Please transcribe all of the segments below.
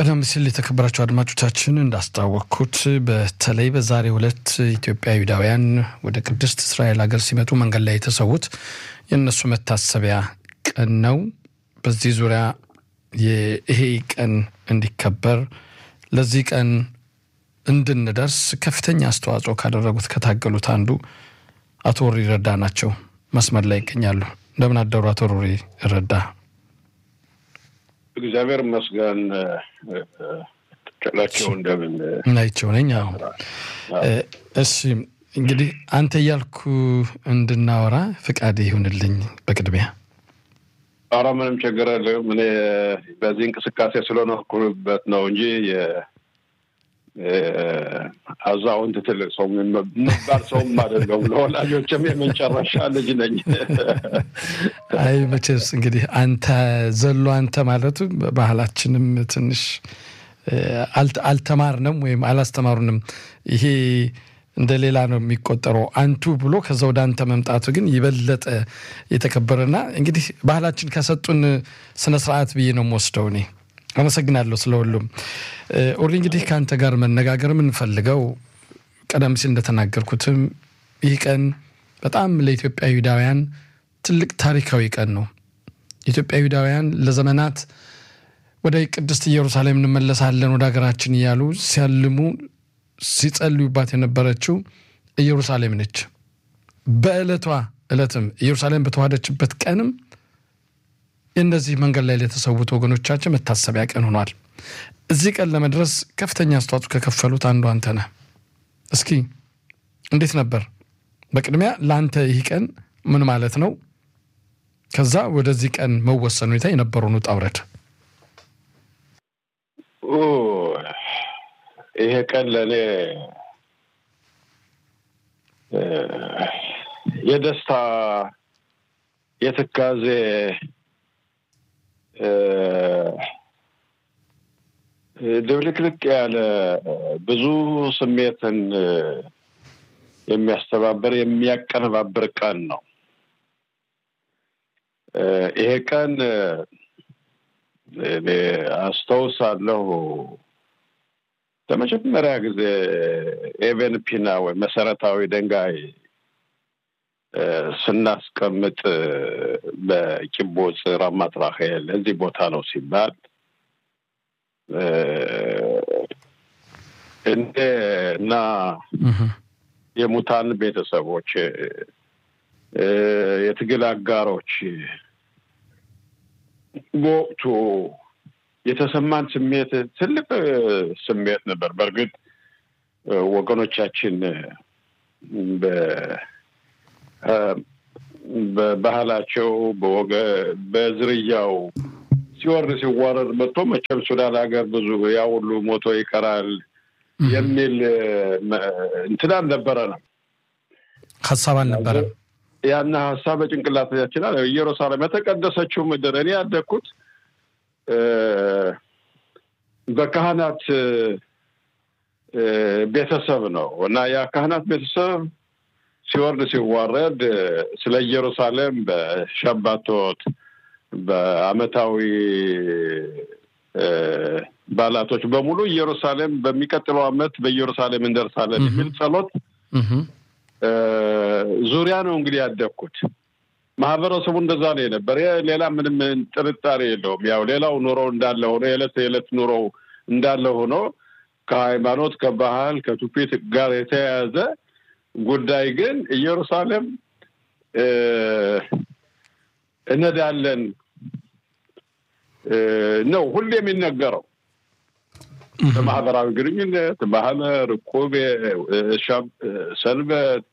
ቀደም ሲል የተከበራቸው አድማጮቻችን እንዳስታወቅኩት በተለይ በዛሬው ዕለት ኢትዮጵያዊዳውያን ወደ ቅድስት እስራኤል ሀገር ሲመጡ መንገድ ላይ የተሰዉት የእነሱ መታሰቢያ ቀን ነው። በዚህ ዙሪያ ይሄ ቀን እንዲከበር ለዚህ ቀን እንድንደርስ ከፍተኛ አስተዋጽኦ ካደረጉት ከታገሉት አንዱ አቶ ሮሪ ረዳ ናቸው። መስመር ላይ ይገኛሉ። እንደምን አደሩ አቶ ሮሪ ረዳ? እግዚአብሔር ይመስገን። ጨላቸው እንደምን ናቸው ነኝ። አሁ እሺ፣ እንግዲህ አንተ እያልኩ እንድናወራ ፍቃድ ይሁንልኝ በቅድሚያ። ኧረ ምንም ችግር የለም። እኔ በዚህ እንቅስቃሴ ስለኖርኩበት ነው እንጂ አዛውንት ትልቅ ሰው የምባል ሰውም አይደለሁም። ለወላጆችም የመጨረሻ ልጅ ነኝ። አይ መቼስ እንግዲህ አንተ ዘሎ አንተ ማለቱ ባህላችንም ትንሽ አልተማርንም ወይም አላስተማሩንም። ይሄ እንደ ሌላ ነው የሚቆጠረው። አንቱ ብሎ ከዛ ወደ አንተ መምጣቱ ግን ይበለጠ የተከበረና እንግዲህ ባህላችን ከሰጡን ስነስርዓት ብዬ ነው የምወስደው እኔ። አመሰግናለሁ ስለ ሁሉም። ኦሪ እንግዲህ ከአንተ ጋር መነጋገር የምንፈልገው ቀደም ሲል እንደተናገርኩትም ይህ ቀን በጣም ለኢትዮጵያዊዳውያን ትልቅ ታሪካዊ ቀን ነው። ኢትዮጵያዊዳውያን ለዘመናት ወደ ቅድስት ኢየሩሳሌም እንመለሳለን ወደ ሀገራችን እያሉ ሲያልሙ ሲጸልዩባት የነበረችው ኢየሩሳሌም ነች። በዕለቷ ዕለትም ኢየሩሳሌም በተዋሃደችበት ቀንም የእነዚህ መንገድ ላይ ለተሰዉት ወገኖቻችን መታሰቢያ ቀን ሆኗል። እዚህ ቀን ለመድረስ ከፍተኛ አስተዋጽኦ ከከፈሉት አንዱ አንተ ነህ። እስኪ እንዴት ነበር? በቅድሚያ ለአንተ ይህ ቀን ምን ማለት ነው? ከዛ ወደዚህ ቀን መወሰን ሁኔታ የነበረውን ውጣ ውረድ። ይሄ ቀን ለእኔ የደስታ የትካዜ ድብልቅልቅ ያለ ብዙ ስሜትን የሚያስተባበር የሚያቀነባብር ቀን ነው። ይሄ ቀን እኔ አስታውሳለሁ ለመጀመሪያ ጊዜ ኤቨን ፒና ወይ መሰረታዊ ድንጋይ ስናስቀምጥ በቂቦጽ ራማት ራሄል እዚህ ቦታ ነው ሲባል እንደ እና የሙታን ቤተሰቦች የትግል አጋሮች በወቅቱ የተሰማን ስሜት ትልቅ ስሜት ነበር። በእርግጥ ወገኖቻችን በባህላቸው በወገ በዝርያው ሲወርድ ሲዋረድ መጥቶ መቼም ሱዳን ሀገር ብዙ ያ ሁሉ ሞቶ ይቀራል የሚል እንትን አልነበረ ነው ሀሳብ አልነበረም። ያና ሀሳብ በጭንቅላታችን አለ። ኢየሩሳሌም የተቀደሰችው ምድር እኔ ያደግኩት በካህናት ቤተሰብ ነው እና ያ ካህናት ቤተሰብ ሲወርድ ሲዋረድ ስለ ኢየሩሳሌም በሸባቶት በአመታዊ ባላቶች በሙሉ ኢየሩሳሌም በሚቀጥለው አመት በኢየሩሳሌም እንደርሳለን የሚል ጸሎት ዙሪያ ነው እንግዲህ ያደግኩት። ማህበረሰቡ እንደዛ ነው የነበር። ሌላ ምንም ጥርጣሬ የለውም። ያው ሌላው ኑሮ እንዳለ ሆኖ የዕለት የዕለት ኑሮ እንዳለ ሆኖ ከሃይማኖት፣ ከባህል፣ ከትውፊት ጋር የተያያዘ ጉዳይ ግን ኢየሩሳሌም እነዳለን ነው ሁሌ የሚነገረው በማህበራዊ ግንኙነት፣ ማህበር፣ እቁብ፣ ሰንበት፣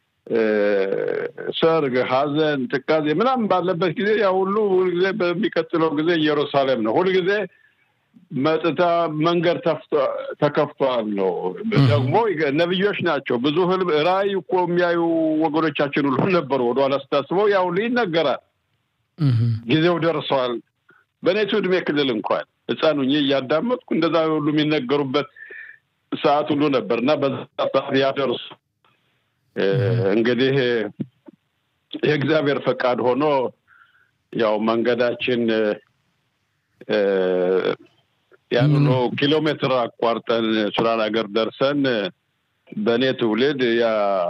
ሰርግ፣ ሀዘን፣ ትካዜ ምናምን ባለበት ጊዜ ያ ሁሉ ሁልጊዜ በሚቀጥለው ጊዜ ኢየሩሳሌም ነው። ሁልጊዜ መጥታ መንገድ ተከፍቷል ነው። ደግሞ ነብዮች ናቸው። ብዙ ህልም ራእይ እኮ የሚያዩ ወገኖቻችን ሁሉ ነበሩ። ወደኋላ ስታስበው ያ ሁሉ ይነገራል። ጊዜው ደርሷል። በእኔቱ እድሜ ክልል እንኳን ህፃን ሁኜ እያዳመጥኩ እንደዛ ሁሉ የሚነገሩበት ሰዓት ሁሉ ነበር እና በዛ ሰዓት ያደርሱ እንግዲህ የእግዚአብሔር ፈቃድ ሆኖ ያው መንገዳችን ያን ሁሉ ኪሎ ሜትር አቋርጠን ሱዳን ሀገር ደርሰን በእኔ ትውልድ ያ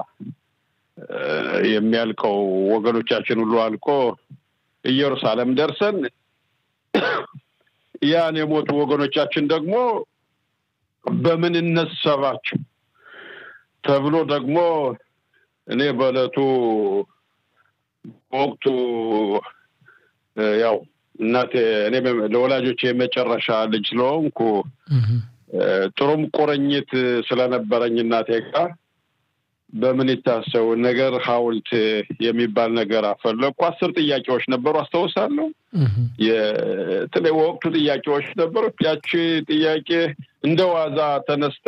የሚያልቀው ወገኖቻችን ሁሉ አልቆ ኢየሩሳሌም ደርሰን ያን የሞቱ ወገኖቻችን ደግሞ በምን እነሰባቸው ተብሎ ደግሞ እኔ በእለቱ በወቅቱ ያው እናቴ እኔ ለወላጆች የመጨረሻ ልጅ ስለሆንኩ ጥሩም ቁርኝት ስለነበረኝ እናቴ ጋር በምን ይታሰው ነገር ሐውልት የሚባል ነገር አፈለኩ። አስር ጥያቄዎች ነበሩ አስታውሳለሁ። የተለይ ወቅቱ ጥያቄዎች ነበሩ። ያቺ ጥያቄ እንደ ዋዛ ተነስታ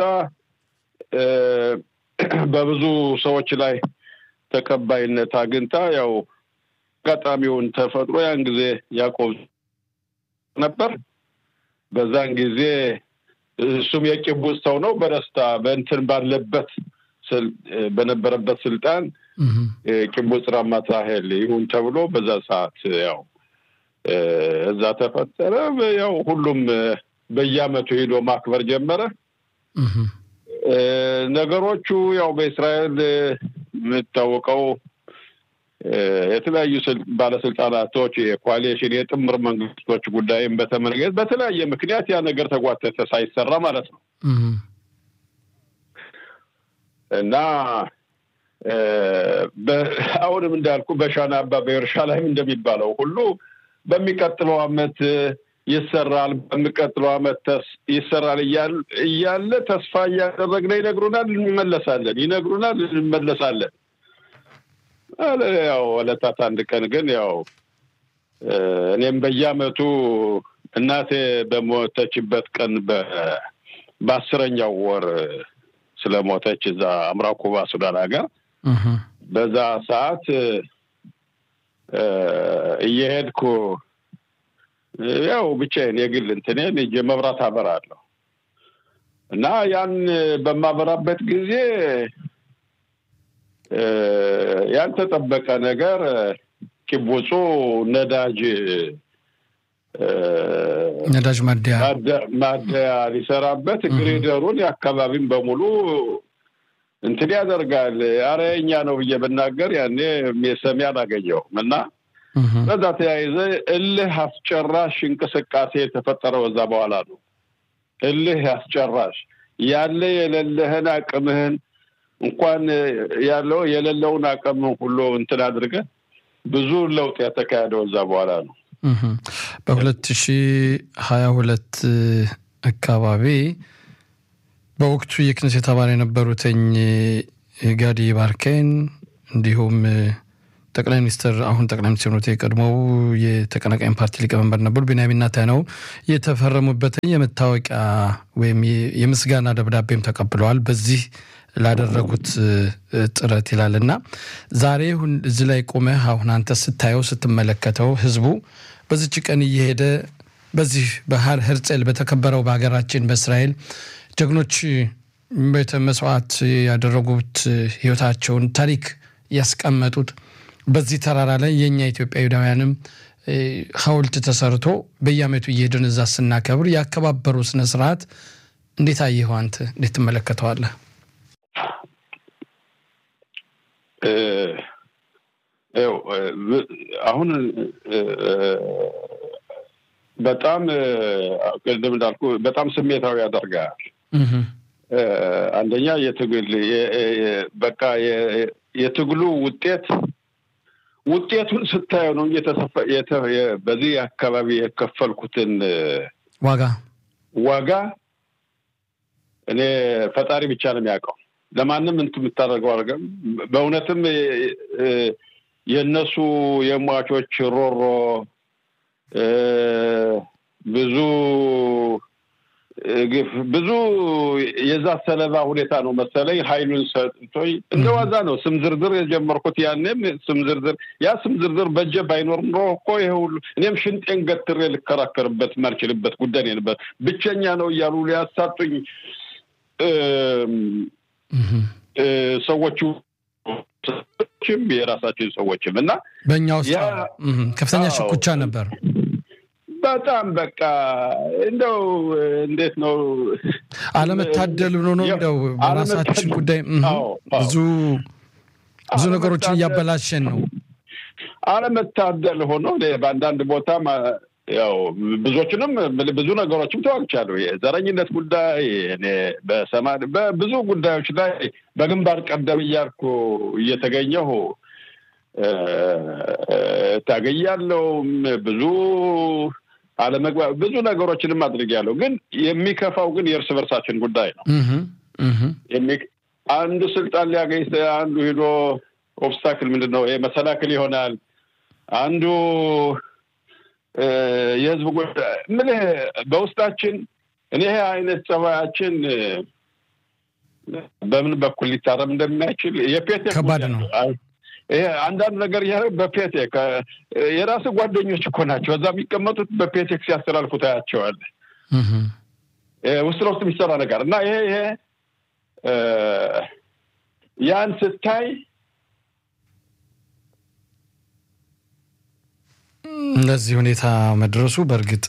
በብዙ ሰዎች ላይ ተቀባይነት አግኝታ ያው አጋጣሚውን ተፈጥሮ ያን ጊዜ ያዕቆብ ነበር። በዛን ጊዜ እሱም የቂቡጽ ሰው ነው። በደስታ በእንትን ባለበት በነበረበት ስልጣን ቂቡጽ ራማት ራሄል ይሁን ተብሎ በዛ ሰዓት ያው እዛ ተፈጠረ። ያው ሁሉም በየዓመቱ ሄዶ ማክበር ጀመረ። ነገሮቹ ያው በእስራኤል የምታወቀው የተለያዩ ባለስልጣናቶች የኮአሊሽን የጥምር መንግስቶች ጉዳይም በተመለከተ በተለያየ ምክንያት ያ ነገር ተጓተተ ሳይሰራ ማለት ነው እና አሁንም እንዳልኩ በሻና አባ በኢየሩሳሌም እንደሚባለው ሁሉ በሚቀጥለው አመት ይሰራል፣ በሚቀጥለው አመት ይሰራል እያለ ተስፋ እያደረግን ይነግሩናል፣ እንመለሳለን፣ ይነግሩናል፣ እንመለሳለን። ያው ዕለታት አንድ ቀን ግን ያው እኔም በየአመቱ እናቴ በሞተችበት ቀን በአስረኛው ወር ስለሞተች እዛ አምራው ኩባ ሱዳን ሀገር በዛ ሰዓት እየሄድኩ ያው ብቻዬን የግል እንትኔን እጄ መብራት አበራለሁ እና ያን በማበራበት ጊዜ ያልተጠበቀ ነገር ኪቡጹ ነዳጅ ነዳጅ ማደያ ማደያ ሊሰራበት ግሬደሩን የአካባቢን በሙሉ እንትን ያደርጋል። አረ የእኛ ነው ብዬ ብናገር ያኔ ሰሚ አላገኘሁም እና በዛ ተያይዘ እልህ አስጨራሽ እንቅስቃሴ የተፈጠረው በዛ በኋላ ነው። እልህ አስጨራሽ ያለ የሌለህን አቅምህን እንኳን ያለው የሌለውን አቅም ሁሉ እንትን አድርገ ብዙ ለውጥ የተካሄደው እዛ በኋላ ነው። በሁለት ሺ ሀያ ሁለት አካባቢ በወቅቱ የክነሴት አባል የነበሩትኝ ጋዲ ባርኬን እንዲሁም ጠቅላይ ሚኒስትር አሁን ጠቅላይ ሚኒስትር ኖት የቀድሞው የተቀናቃኝ ፓርቲ ሊቀመንበር ነበሩ ቢንያሚን ኔታንያሁ የተፈረሙበትን የመታወቂያ ወይም የምስጋና ደብዳቤም ተቀብለዋል። በዚህ ላደረጉት ጥረት ይላል እና ዛሬ እዚህ ላይ ቆመህ አሁን አንተ ስታየው ስትመለከተው ህዝቡ በዚች ቀን እየሄደ በዚህ ባህር ህርጽል በተከበረው በሀገራችን በእስራኤል ጀግኖች ቤተ መስዋዕት ያደረጉት ህይወታቸውን ታሪክ ያስቀመጡት በዚህ ተራራ ላይ የእኛ ኢትዮጵያውያንም ሐውልት ተሰርቶ በየዓመቱ እየሄድን እዛ ስናከብር ያከባበሩ ስነስርዓት እንዴት አየኸው አንተ? እንዴት ትመለከተዋለህ? አሁን በጣም ቅድም እንዳልኩ በጣም ስሜታዊ ያደርጋል። አንደኛ የትግል በቃ የትግሉ ውጤት ውጤቱን ስታየው ነው በዚህ አካባቢ የከፈልኩትን ዋጋ ዋጋ እኔ ፈጣሪ ብቻ ነው የሚያውቀው። ለማንም እንትን የምታደርገው አድርገም በእውነትም የእነሱ የሟቾች ሮሮ ብዙ ግፍ ብዙ የዛ ሰለባ ሁኔታ ነው መሰለኝ ኃይሉን ሰጥቶኝ እንደ ዋዛ ነው ስም ዝርዝር የጀመርኩት። ያኔም ስም ዝርዝር ያ ስም ዝርዝር በእጄ ባይኖር ኖሮ እኮ ይሄ ሁሉ እኔም ሽንጤን ገትሬ ልከራከርበት ማልችልበት ጉዳይ ነበር። ብቸኛ ነው እያሉ ሊያሳጡኝ ሰዎቹ የራሳችን ሰዎችም እና በእኛ ውስጥ ከፍተኛ ሽኩቻ ነበር። በጣም በቃ እንደው እንዴት ነው አለመታደል ብሎ ነው እንደው በራሳችን ጉዳይ ብዙ ብዙ ነገሮችን እያበላሸን ነው። አለመታደል ሆኖ በአንዳንድ ቦታ ያው ብዙዎችንም ብዙ ነገሮችም ተዋግቻለሁ። የዘረኝነት ጉዳይ እኔ በሰማ በብዙ ጉዳዮች ላይ በግንባር ቀደም እያልኩ እየተገኘሁ ታገያለሁም ብዙ አለመግባ ብዙ ነገሮችንም አድርጌያለሁ። ግን የሚከፋው ግን የእርስ በርሳችን ጉዳይ ነው። አንዱ ስልጣን ሊያገኝ አንዱ ሄዶ ኦብስታክል ምንድን ነው ይሄ መሰናክል ይሆናል። አንዱ የህዝብ ጉዳይ ምን በውስጣችን እኔ ይሄ አይነት ጸባያችን በምን በኩል ሊታረም እንደሚያችል የፔቴ ከባድ ነው። ይሄ አንዳንድ ነገር እያደረግ በፔቴክ የራስ ጓደኞች እኮ ናቸው እዛ የሚቀመጡት በፔቴክ ሲያስተላልፉ ታያቸዋለህ። ውስጥ ለውስጥ የሚሰራ ነገር እና ይሄ ይሄ ያን ስታይ እንደዚህ ሁኔታ መድረሱ በእርግጥ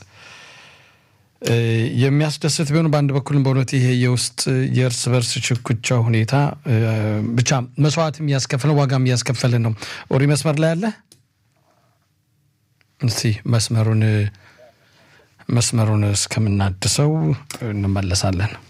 የሚያስደስት ቢሆን በአንድ በኩልም በእውነት ይሄ የውስጥ የእርስ በርስ ሽኩቻ ሁኔታ ብቻ መስዋዕትም እያስከፈለን ዋጋም እያስከፈልን ነው። ኦሪ መስመር ላይ አለ። እስቲ መስመሩን መስመሩን እስከምናድሰው እንመለሳለን።